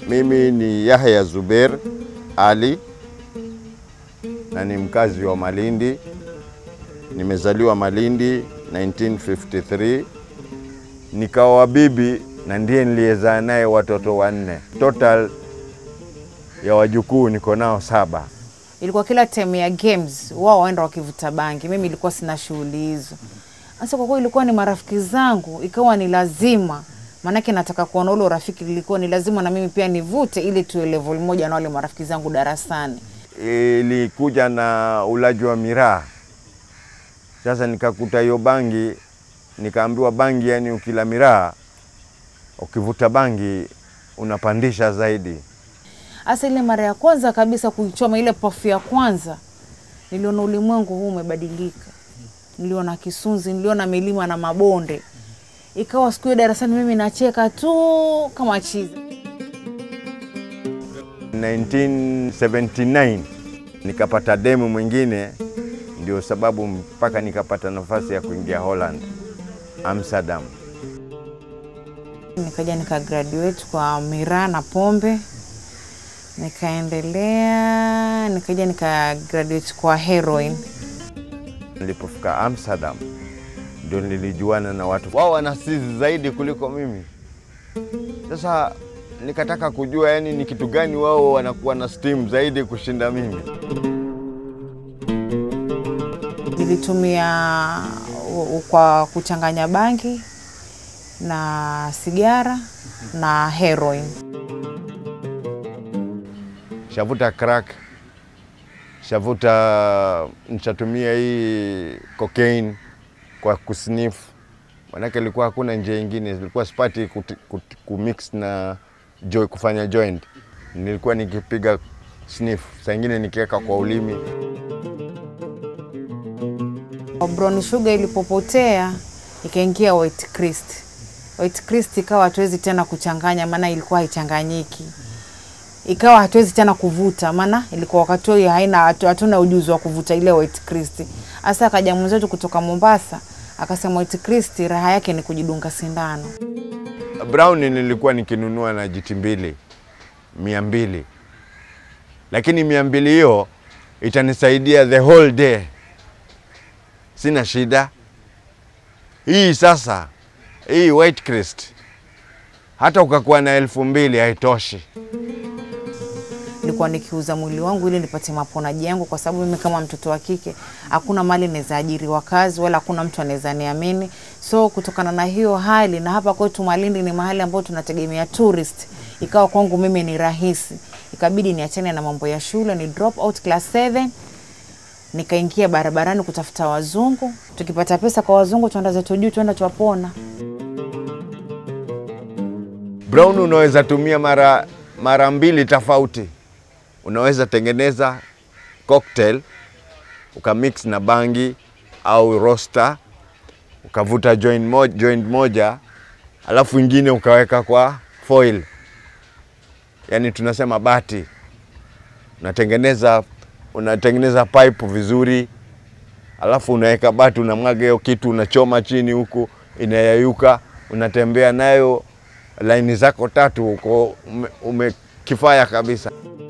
Mimi ni Yahya Zuber Ali na ni mkazi wa Malindi. Nimezaliwa Malindi 1953, nikawa bibi na ndiye niliyezaa naye watoto wanne. Total ya wajukuu niko nao saba. Ilikuwa kila time ya games wao waenda wakivuta bangi, mimi ilikuwa sina shughuli hizo. Sasa kwa kuwa ilikuwa ni marafiki zangu, ikawa ni lazima maanake nataka kuona ule urafiki, ilikuwa ni lazima na mimi pia nivute ili tuwe level moja na wale marafiki zangu darasani. Ilikuja na ulaji wa miraa. Sasa nikakuta hiyo bangi, nikaambiwa bangi, yani ukila miraa, ukivuta bangi unapandisha zaidi. Hasa ile mara ya kwanza kabisa kuichoma ile pafu ya kwanza, niliona ulimwengu huu umebadilika. Niliona kisunzi, niliona milima na mabonde. Ikawa siku hiyo darasani mimi nacheka tu kama chizi. 1979 nikapata demu mwingine, ndio sababu mpaka nikapata nafasi ya kuingia Holland, Amsterdam. Nikaja nika graduate kwa miraa na pombe, nikaendelea, nikaja nika graduate kwa heroin. Nilipofika Amsterdam ndio nilijuana na watu wao wana sizi zaidi kuliko mimi. Sasa nikataka kujua yani ni kitu gani wao wanakuwa na steam zaidi kushinda mimi. Nilitumia u- u- kwa kuchanganya bangi na sigara na heroin. Shavuta crack, shavuta, nishatumia hii cocaine kwa kusniff, manake ilikuwa hakuna njia ingine, ilikuwa sipati kuti- kuti- kumix na jo, kufanya joint. Nilikuwa nikipiga sniff, saa ingine nikiweka kwa ulimi. Brown sugar ilipopotea ikaingia white Christ. White Christ ikawa hatuwezi tena kuchanganya, maana ilikuwa haichanganyiki. Ikawa hatuwezi tena kuvuta, maana ilikuwa wakati huo haina hatu- hatuna ujuzi wa kuvuta ile white Christ. Hasa akaja mwenzetu kutoka Mombasa akasema white Christ raha yake ni kujidunga sindano. Brown nilikuwa nikinunua na jiti mbili mia mbili, lakini mia mbili hiyo itanisaidia the whole day, sina shida. Hii sasa, hii White Crest hata ukakuwa na elfu mbili haitoshi. nilikuwa nikiuza mwili wangu ili nipate maponaji yangu, kwa sababu mimi kama mtoto wa kike hakuna mali naweza ajiriwa kazi wala hakuna mtu anaweza niamini. So kutokana na hiyo hali, na hapa kwetu Malindi ni mahali ambapo tunategemea tourist, ikawa kwangu mimi ni rahisi, ikabidi niachane na mambo ya shule, ni drop out class 7 nikaingia barabarani kutafuta wazungu. Tukipata pesa kwa wazungu, tuenda zetu juu, tuenda twapona. Brown unaweza tumia mara, mara mbili tofauti. Unaweza tengeneza cocktail ukamix na bangi au roster ukavuta joint moja, joint moja alafu ingine ukaweka kwa foil, yaani tunasema bati. Unatengeneza unatengeneza pipe vizuri, alafu unaweka bati, unamwaga hiyo kitu, unachoma chini huku, inayayuka, unatembea nayo laini zako tatu, uko ume, umekifaya kabisa.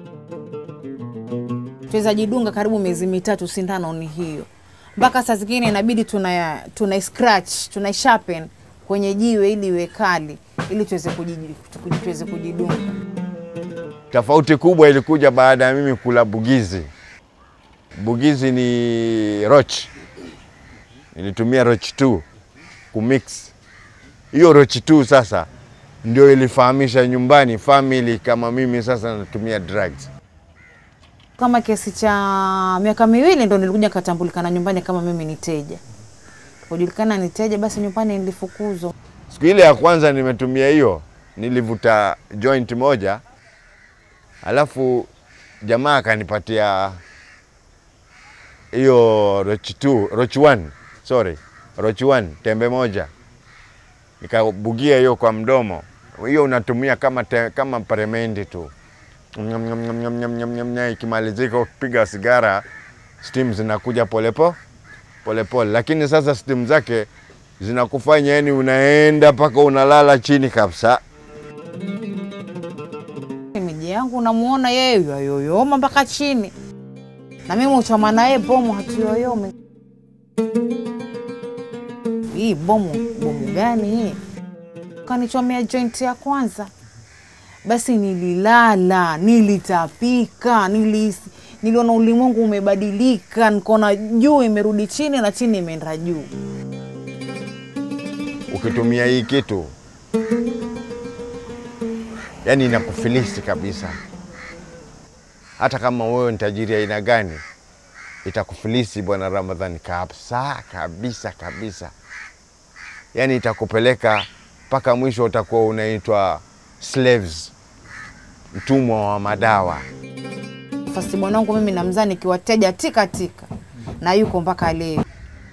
tuweza jidunga karibu miezi mitatu, sindano ni hiyo, mpaka saa zingine inabidi tuna, tuna scratch tuna sharpen kwenye jiwe ili iwe kali, ili tuweze kujiji- kuji- tuweze kujidunga. Tofauti kubwa ilikuja baada ya mimi kula bugizi. Bugizi ni roch, nilitumia roch 2 kumix. Hiyo roch 2 sasa ndio ilifahamisha nyumbani family kama mimi sasa natumia drugs. Kama kiasi cha miaka miwili ndo nilikuja nikatambulikana nyumbani kama mimi ni teja. Kujulikana ni teja, basi nyumbani nilifukuzwa. Siku ile ya kwanza nimetumia hiyo, nilivuta joint moja, alafu jamaa akanipatia hiyo roch 2, roch 1, sorry, roch 1 tembe moja, nikabugia hiyo kwa mdomo. Hiyo unatumia kama, te, kama paremendi tu Nyam, nyam, nyam, nyam, nyam, nyam, nyam, nyam. Ikimalizika ukipiga sigara steam zinakuja polepole polepole, lakini sasa steam zake zinakufanya yani unaenda mpaka unalala chini kabisa. dadangu namuona yeye yayoyoma mpaka chini, na mimi uchoma naye bomu hatuyoyomi. Hii bomu bomu gani hii? Kanichomea joint ya kwanza, basi nililala, nilitapika, nilis, niliona ulimwengu umebadilika, nikaona juu imerudi chini na chini imeenda juu. Ukitumia hii kitu yani inakufilisi kabisa. Hata kama wewe ni tajiri aina gani, itakufilisi bwana Ramadhani kabisa kabisa kabisa. Yani itakupeleka mpaka mwisho, utakuwa unaitwa slaves, mtumwa wa madawa. Fasi bwanangu mimi namzaa nikiwateja tika tika, na yuko mpaka leo.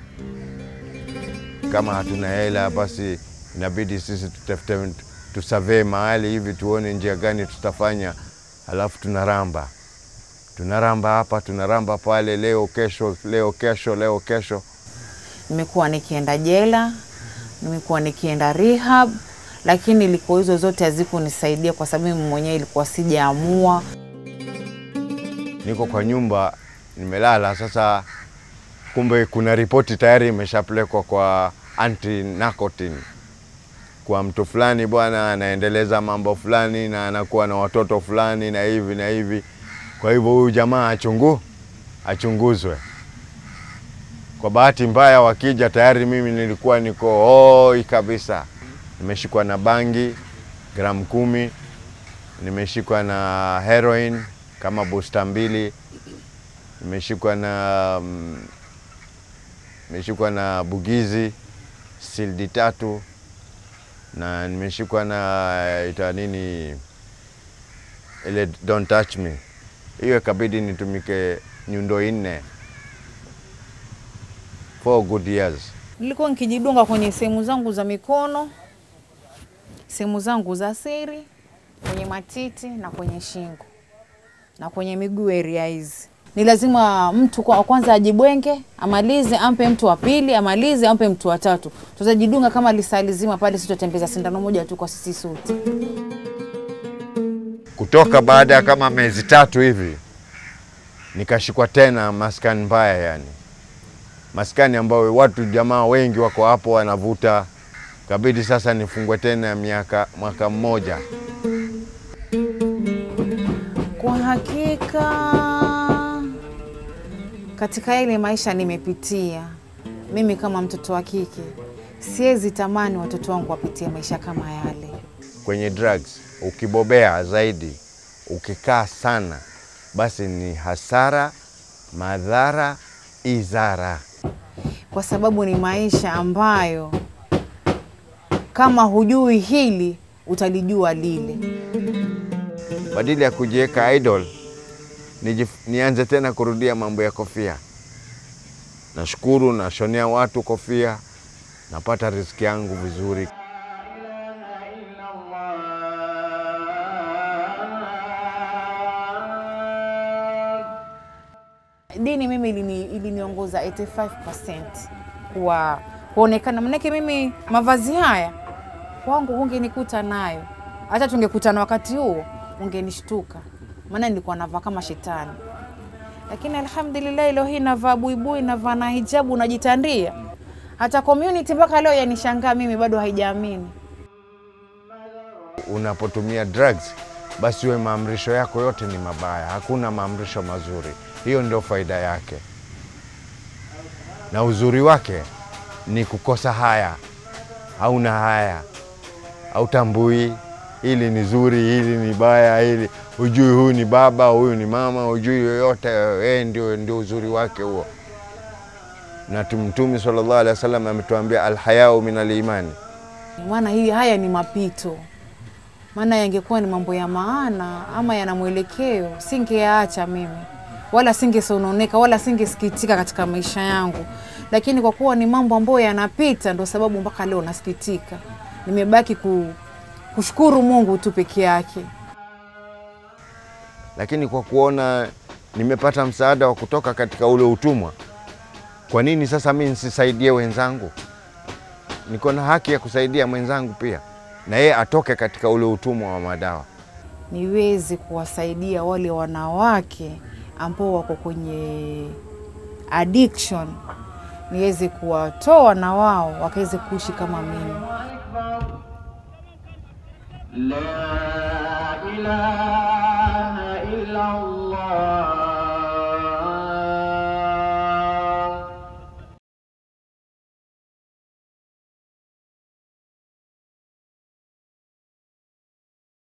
Kama hatuna hela, basi inabidi sisi tutafute, tusavee mahali hivi, tuone njia gani tutafanya, halafu tunaramba tunaramba hapa, tunaramba pale, leo kesho, leo kesho, leo kesho. Nimekuwa nikienda jela, nimekuwa nikienda rehab, lakini ilikuwa hizo zote hazikunisaidia kwa sababu mimi mwenyewe ilikuwa sijaamua. Niko kwa nyumba nimelala sasa, kumbe kuna ripoti tayari imeshapelekwa kwa anti narcotin kwa mtu fulani, bwana anaendeleza mambo fulani na anakuwa na watoto fulani na hivi na hivi. Kwa hivyo huyu jamaa achungu achunguzwe. Kwa bahati mbaya, wakija tayari mimi nilikuwa niko hoi kabisa, nimeshikwa na bangi gramu kumi, nimeshikwa na heroin kama busta mbili, nimeshikwa na mm, nimeshikwa na bugizi sildi tatu na nimeshikwa na ita nini ile don't touch me. Hiyo ikabidi nitumike nyundo nne four good years. Nilikuwa nikijidunga kwenye sehemu zangu za mikono, sehemu zangu za siri, kwenye matiti na kwenye shingo na kwenye miguu area hizi. Ni lazima mtu kwa kwanza ajibwenge, amalize, ampe mtu wa pili, amalize, ampe mtu wa tatu. Tutajidunga kama lisaa lizima pale, sitotembeza sindano moja tu kwa sisi sote. Kutoka baada ya kama miezi tatu hivi nikashikwa tena maskani mbaya, yani maskani ambayo watu jamaa wengi wako hapo wanavuta, kabidi sasa nifungwe tena miaka mwaka mmoja. Kwa hakika katika ile maisha nimepitia mimi kama mtoto wa kike, siwezi tamani watoto wangu wapitie maisha kama yale. Kwenye drugs ukibobea zaidi, ukikaa sana, basi ni hasara, madhara, izara. kwa sababu ni maisha ambayo kama hujui hili utalijua lile. Badala ya kujiweka idol, nijif- nianze tena kurudia mambo ya kofia. Nashukuru, nashonea watu kofia, napata riziki yangu vizuri. Dini mimi ilini, iliniongoza 85% kwa kuonekana, manake mimi mavazi haya kwangu hungenikuta nayo, hata tungekutana wakati huo ungenishtuka, maana nilikuwa navaa kama shetani. Lakini alhamdulillah, leo hii navaa buibui, navaa na hijabu, najitandia. Hata community mpaka leo yanishangaa mimi, bado haijaamini. Unapotumia drugs, basi we maamrisho yako yote ni mabaya, hakuna maamrisho mazuri. Hiyo ndio faida yake, na uzuri wake ni kukosa haya. Hauna haya, hautambui hili ni zuri, hili ni baya, hili hujui, huyu ni baba, huyu ni mama, hujui yoyote. Yeye ndio, ndio uzuri wake huo. Na tu- Mtume sallallahu alaihi wasallam ametuambia alhayau min alimani, maana hii haya ni mapito, maana yangekuwa ni mambo ya maana ama yana mwelekeo, singeyaacha mimi, wala singesononeka, wala singesikitika katika maisha yangu. Lakini kwa kuwa ni mambo ambayo yanapita, ndo sababu mpaka leo nasikitika. Nimebaki ku, kushukuru Mungu tu peke yake. lakini kwa kuona nimepata msaada wa kutoka katika ule utumwa, kwa nini sasa mi nisisaidie wenzangu? Niko na haki ya kusaidia mwenzangu pia, na yeye atoke katika ule utumwa wa madawa. niweze kuwasaidia wale wanawake ambao wako kwenye addiction, niweze kuwatoa na wao wakaweze kuishi kama mimi. لا إله